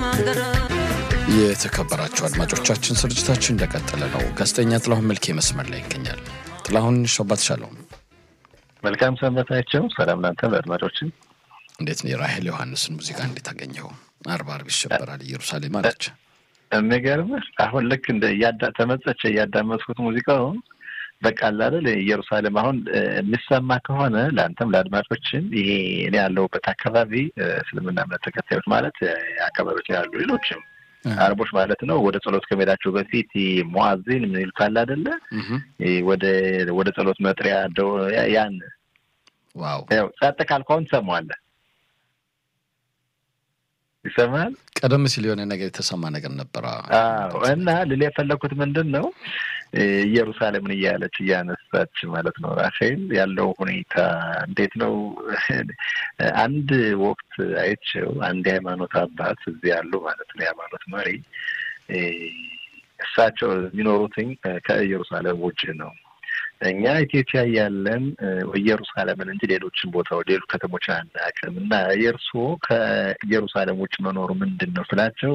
የተከበራችሁ አድማጮቻችን ስርጭታችን እንደቀጠለ ነው። ጋዜጠኛ ጥላሁን መልኬ መስመር ላይ ይገኛል። ጥላሁን ሸባት ሻለውም መልካም ሰንበታቸው። ሰላም ናንተ በአድማጮችን እንዴት ነው? የራሄል ዮሐንስን ሙዚቃ እንዴት አገኘው? አርባ አርብ ይሸበራል ኢየሩሳሌም አለች። የሚገርምህ አሁን ልክ እንደ ተመጸቸ እያዳመጥኩት ሙዚቃው በቃ አይደል ኢየሩሳሌም አሁን የሚሰማ ከሆነ ለአንተም ለአድማጮችም ይሄ እኔ ያለሁበት አካባቢ እስልምና እምነት ተከታዮች ማለት አካባቢዎች ያሉ ሌሎችም አረቦች ማለት ነው ወደ ጸሎት ከመሄዳቸው በፊት ሙአዚን ምን ይሉታል አይደለ ወደ ወደ ጸሎት መጥሪያ ያን ዋው ያው ጸጥ ካልከውን ትሰማዋለህ ይሰማል ቀደም ሲል የሆነ ነገር የተሰማ ነገር ነበረ እና ልል የፈለግኩት ምንድን ነው ኢየሩሳሌምን እያለች እያነሳች ማለት ነው ራፌል ያለው ሁኔታ እንዴት ነው? አንድ ወቅት አይቼው አንድ የሃይማኖት አባት እዚህ ያሉ ማለት ነው የሃይማኖት መሪ እሳቸው የሚኖሩትኝ ከኢየሩሳሌም ውጭ ነው። እኛ ኢትዮጵያ ያለን ኢየሩሳሌምን እንጂ ሌሎችን ቦታ ሌሎች ከተሞችን አናውቅም እና የእርስዎ ከኢየሩሳሌም ውጭ መኖሩ ምንድን ነው ስላቸው